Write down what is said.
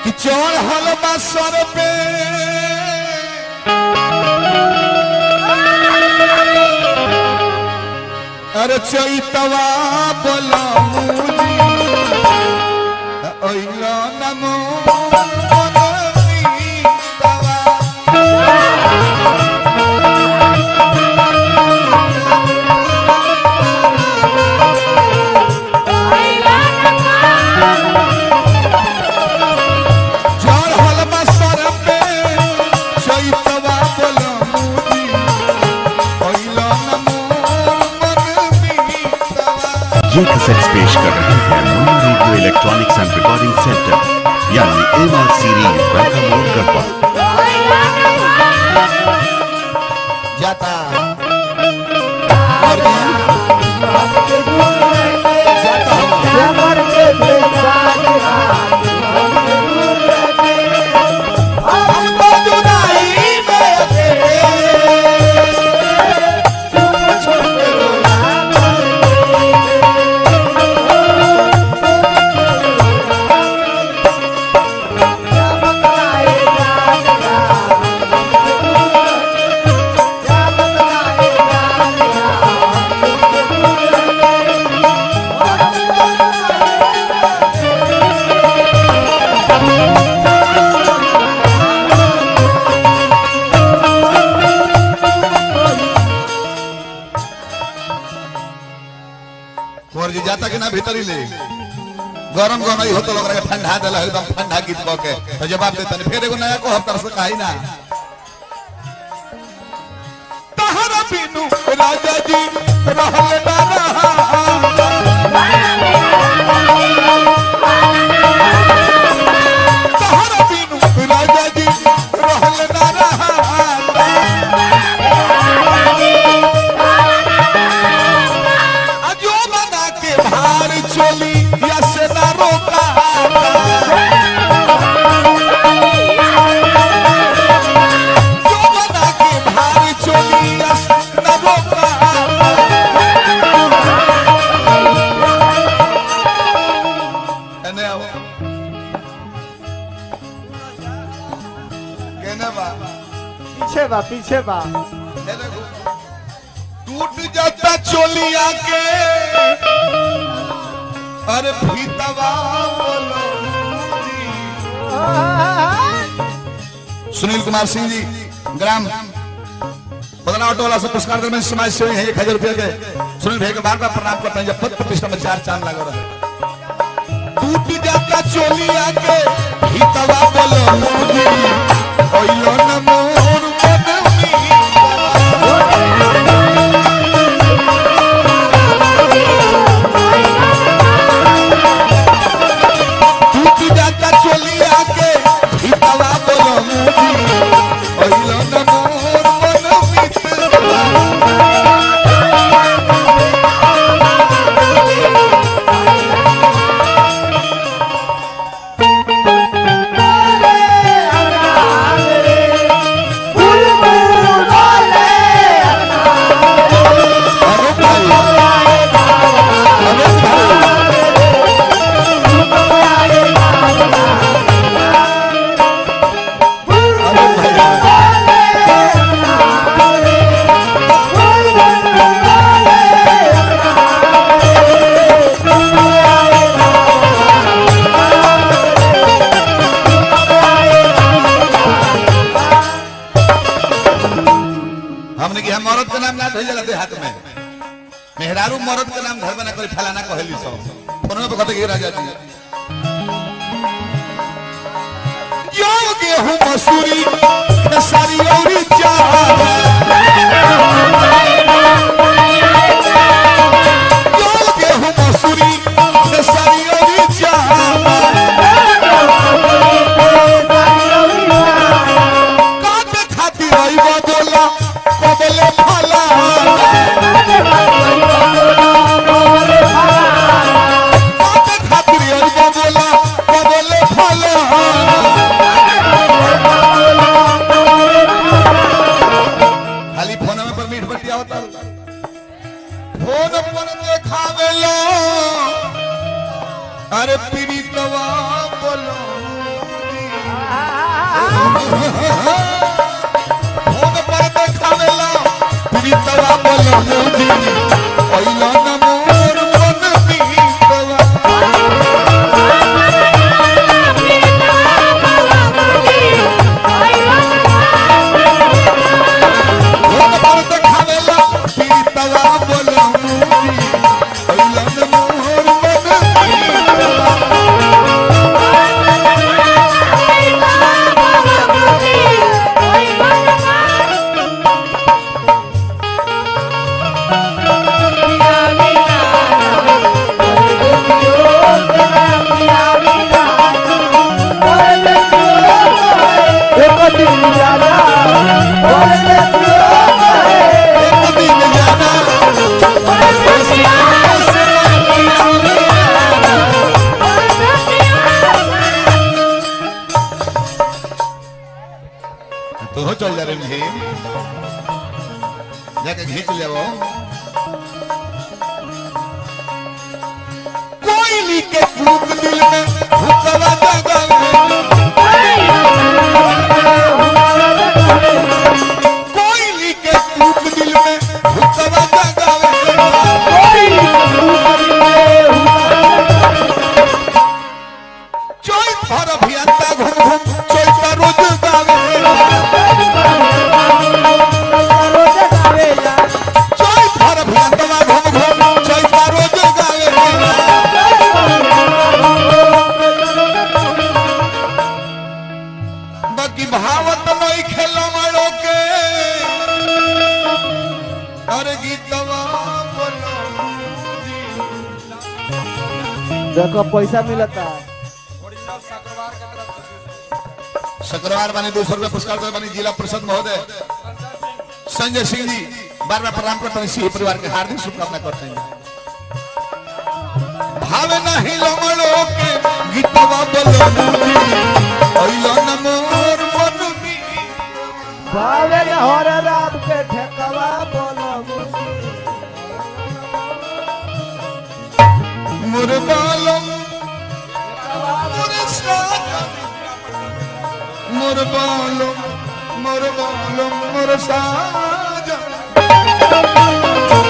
कि चढ़ल बा सर पे अरे चैतवा बोलमुजी ओइलो नमो मनमीतवा। चढ़ल बा सर पे चैतवा बोलमुजी ओइलो नमो मनमीतवा। ये कैसेट्स पेश कर रहे हैं Munna radio electronics and recording centre यानी एम आर सीरीज वेलकम मोड गढ़वा जाता और जाता हूँ हमको जुदाई में अकेले छोड़ के रोना कुंवर जी जाता कि ना भीतर ही ले गरम गरम ही होतो लोग के ठंडा देला एकदम ठंडा गीत कह के तो जवाब देता नहीं फिर एगो नया को हफ्ता से कही ना तहरा बिनु राजा जी रहल ना रहा तहरा बिनु राजा जी रहल ना रहा अजो बना के भार चोली या से ना रोका जो बना के भार चोली या से ना रोका एने आओ केने बा पीछे बा पीछे बा ए देखो टूट जाता चोलिया के अरे भीतवा बोलो सुनील कुमार सिंह जी ग्राम बदला ऑटो वाला से पुरस्कार दरमियान समाज सेवी है एक हजार रुपये के सुनील भाई के बार बार प्रणाम करते हैं जब पद प्रतिष्ठा में चार चांद लगा रहे टूट जाता चोलिया के भीतवा बोलो मोदी ओइलो न मोर मनमी टूट जाता चोलिया के भीतवा बोलो मोदी ओइलो न मोर मनमी अरे भाई अरे भाई अरे भाई हमने कि हम औरत के नाम ना भेजल दे हाथ में मेहरारू मरद के नाम घर बना कर फलाना कहली सब फोन में कहते कि राजा जी यो गेहूं मसूरी खेसारी औरी चावल यो गेहूं मसूरी खेसारी औरी चावल काटे खातिर रहिबो बोला कबले फला काटे खातिर रहिबो बोला कबले फला तो चल जा रहे भीम जाके घींच ले वो कोयली के फूक दिल में हुकवा जगावे कोयली के फूक दिल में हुकवा जगावे चोई भर अभियंता घूम घूम चोई का रोज गावे चोई भर अभियंता घूम घूम चोई का रोज गावे बाकी भावत नहीं खेलो मड़ो के अरे गीतवा बोलो देखो पैसा मिलता शुक्रवार बने दो सौ रुपये पुरस्कार दे बने जिला परिषद महोदय संजय सिंह जी बार बार प्रणाम करते हैं सिंह परिवार के हार्दिक शुभकामना करते हैं भावे नहीं लमड़ो के गीतवा बोलो ओइलो न मोर मन में भावे न हर राम के ठेकवा बोलो मोर बालम मोर साजन मोर बालम मोर बालम मोर साजन